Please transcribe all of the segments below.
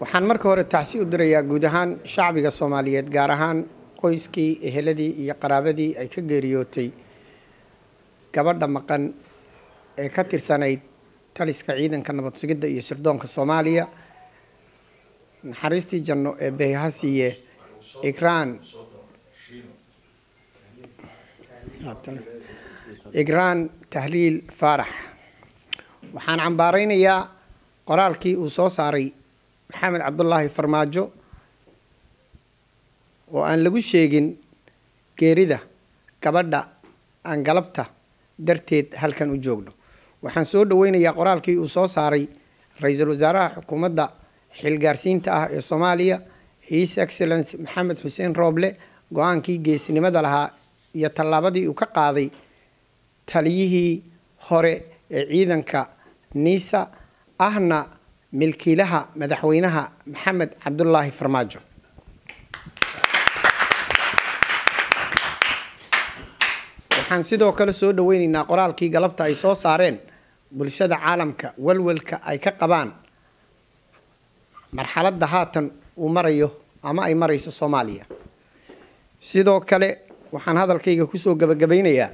waxaan marka hore tacsi u dirayaa guud ahaan shacbiga soomaaliyeed gaar ahaan qoyskii eheladii iyo qaraabadii ay ka geeriyootay gabadha maqan ee ka tirsanayd taliska ciidanka nabad sugidda iyo sirdoonka soomaaliya naxariistii janno ee beeha siiye igraan igraan tahliil faarax waxaan cambaaraynayaa qoraalkii uu soo saaray maxamed cabdulaahi farmaajo oo aan lagu sheegin geerida gabadha aan galabta darteed halkan u joogno waxaan soo dhoweynayaa qoraalkii uu soo saaray ra-iisul wasaaraha xukuumadda xilgaarsiinta ah ee soomaaliya his excellence maxamed xuseen rooble go-aankii geesinimada lahaa iyo tallaabadii uu ka qaaday taliyihii hore ee ciidanka niisa ahna milkiilaha madaxweynaha maxamed cabdulaahi farmaajo waxaan sidoo kale soo dhoweyneynaa qoraalkii galabta ay soo saareen bulshada caalamka walwalka ay ka qabaan marxaladda haatan uu marayo ama ay marayso soomaaliya sidoo kale waxaan hadalkayga kusoo gabagabaynayaa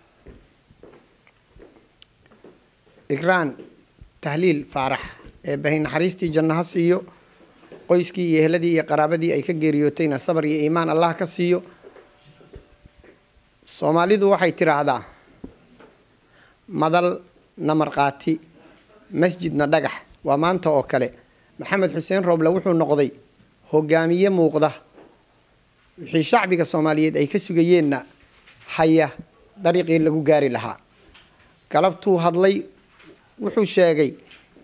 igraan tahliil faarax ee bahay naxariistii janno ha siiyo qoyskii iyo eheladii iyo qaraabadii ay ka geeriyootayna sabar iyo iimaan allah ka siiyo soomaalidu waxay tidhaahdaa madal na markhaati masjidna dhagax waa maanta oo kale maxamed xuseen rooble wuxuu noqday hogaamiye muuqda wixii shacbiga soomaaliyeed ay ka sugayeenna haya dariiqii lagu gaari lahaa galabtuu hadlay wuxuu sheegay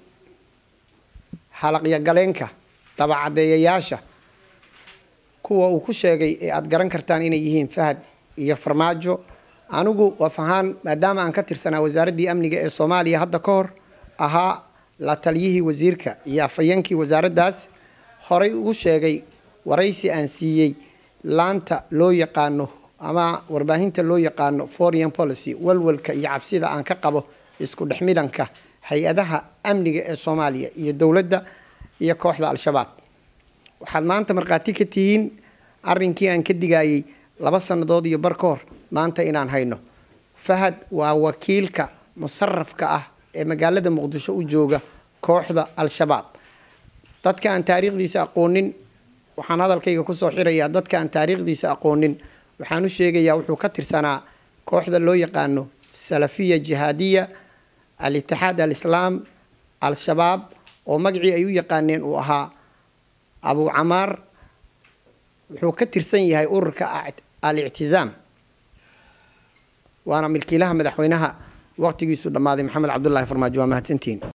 halaqyo galeenka dabacaddeeyayaasha kuwa uu ku sheegay ee aada garan kartaan inay yihiin fahad iyo farmaajo anigu waf ahaan maadaama aan ka tirsanaa wasaaraddii amniga ee soomaaliya hadda ka hor ahaa la taliyihii wasiirka iyo afhayeenkii wasaaraddaas horay ugu sheegay waraysi aan siiyey laanta loo yaqaano ama warbaahinta loo yaqaano foreign policy walwalka iyo cabsida aan ka qabo isku dhex midanka hay-adaha amniga ee soomaaliya iyo dowladda iyo kooxda al-shabaab waxaad maanta markhaati ka tihiin arrinkii aan ka digayey laba sannadood iyo bar ka hor maanta inaan hayno fahad waa wakiilka musarafka ah ee magaalada muqdisho u jooga kooxda al-shabaab dadka aan taariikhdiisa aqoonin waxaan hadalkayga kusoo xirayaa dadka aan taariikhdiisa aqoonin waxaan u sheegayaa wuxuu ka tirsanaa kooxda loo yaqaano salafiya jihaadiya al-itixaad al-islaam al-shabaab oo magacii ay u yaqaaneen uu ahaa abu camaar wuxuu ka tirsan yahay ururka al-ictizaam waana milkiilaha madaxweynaha waqtigiisu dhammaaday maxamed cabdulaahi farmaajo waa mahadsantihiin